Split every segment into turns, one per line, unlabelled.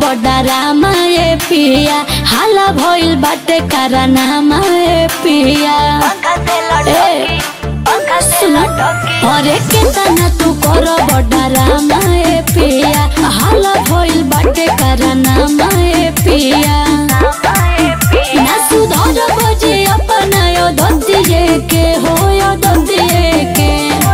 बडारामा ए पिया हाला भइल बाटे कारनामा ए पिया ए सुन अरे केतना तू कर बडारामा ए पिया हाला भइल बाटे कारनामा ए पिया ना सुधर बजे अपना यो दतिए के हो यो दतिए के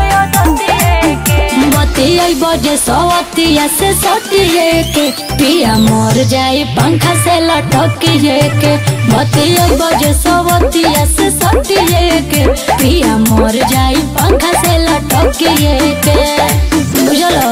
बतियाई बजे सवतिया से सटिए के पिया मर जाई पंखा से लटकिए के बतियाई बजे सवतिया से सटिए के पिया मर जाई पंखा से लटकिए के बुझलो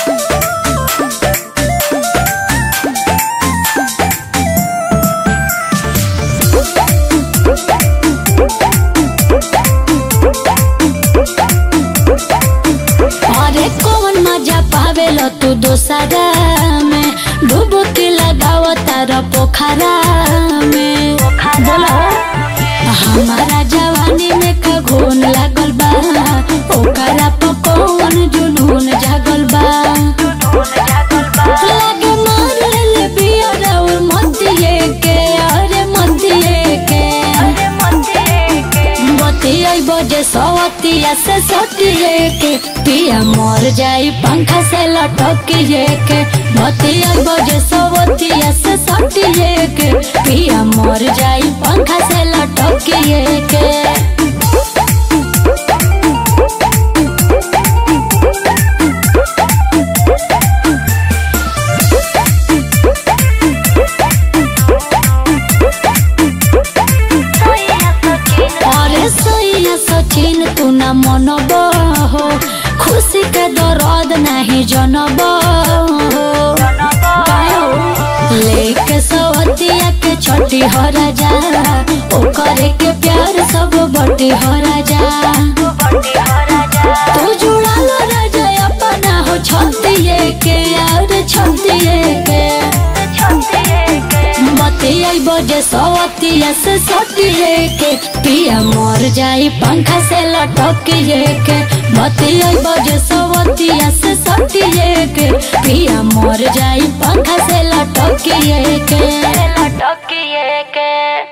अरे कौन मजा पावेलो तू दोसरा में डुबकी लगाव तार पोखरा में बोलो हमारा जवानी में का घून लागल बा ओकरा पर कौन जुनून जागल बा लागे मार लेले बियर और मतिए के अरे मतिए के बतियाई बजे सवतिया से सटिए के पिया मर जाई पंखा से लटकिए के बतियाई बजे सवतिया से सटिए के पिया मर जाई पंखा से लटकिए के अरे सैया सचिन तू न मनब हो खुशी के दर्द नहीं जनब हो लेके सवतिया के छोटी हो राजा ओकरे के प्यार सब बटी हो राजा तू जुड़ाल राजा अपना हो छतिए के यार छतिए के बतियाई बजे सवतिया से सटिए के पिया मर जाई पंखा से लटकिए के बतियाई बजे सवतिया से सटिए के पिया मर जाई पंखा से लटकिए के
लटकिए के